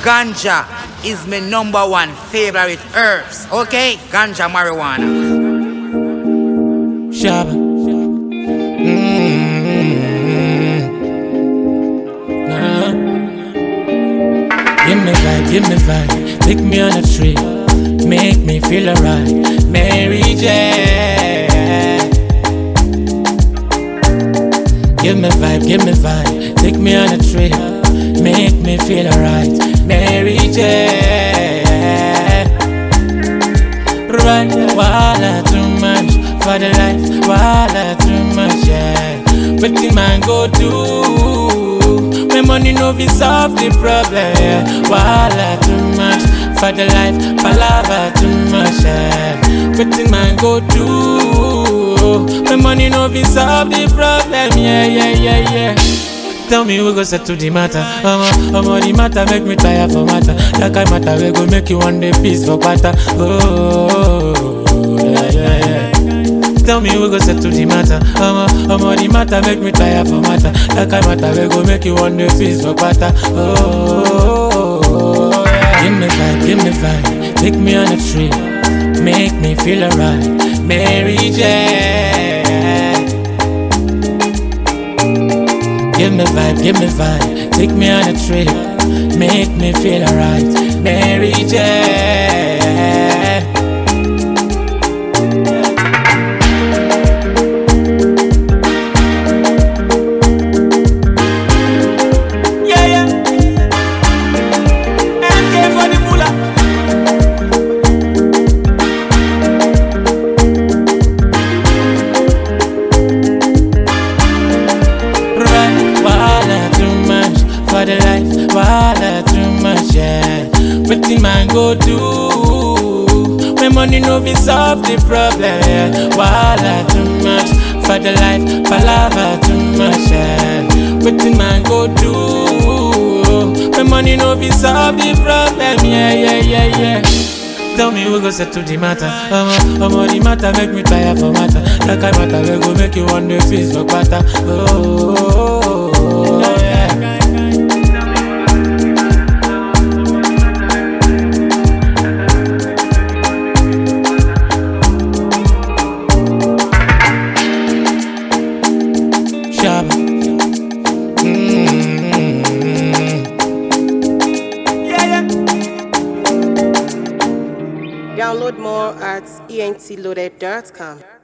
Ganja is my number one favorite herbs. Okay? Ganja marijuana. Shabba. Mm-hmm. Nah. Give me vibe, give me vibe. Take me on a trip. Make me feel alright. Mary J. Give me vibe, give me vibe. Take me on a trip. Make me feel alright. Mary J. Right, wala too much for the life, wala too much, yeah. But the man go do when money no be solve the problem, yeah. Wala too much for the life, palava too much, yeah. But the man go do when money no be solve the problem, yeah, yeah, yeah, yeah. Tell me we go settle the matter. Omo, omo the matter make me tire for matter. That kind matter we go make you one day peace for quarter. Oh, yeah, yeah, yeah. Tell me we go settle the matter. Omo, omo the matter make me tire for matter. That kind matter we go make you one day peace for quarter. Oh, yeah. Give me vibe, give me vibe. Take me on a trip. Make me feel alright. Mary J. Give me vibe, give me vibe. Take me on a trip. Make me feel alright. Mary J. Yeah, yeah. MK for the moolah. Right, wala too much for the life, wala too much, yeah. What the man go do when money no be solve the problem, yeah. Wala too much for the life, palava too much, yeah. What the man go do when money no be solve the problem, yeah, yeah, yeah, yeah. Tell me we go settle the matter. Omo, omo the matter make me tire for matter. That kind matter we go make you one day feast for quarter. Oh, yeah. Shabba. Mm-hmm. Yeah, yeah. Download more at entloaded.com.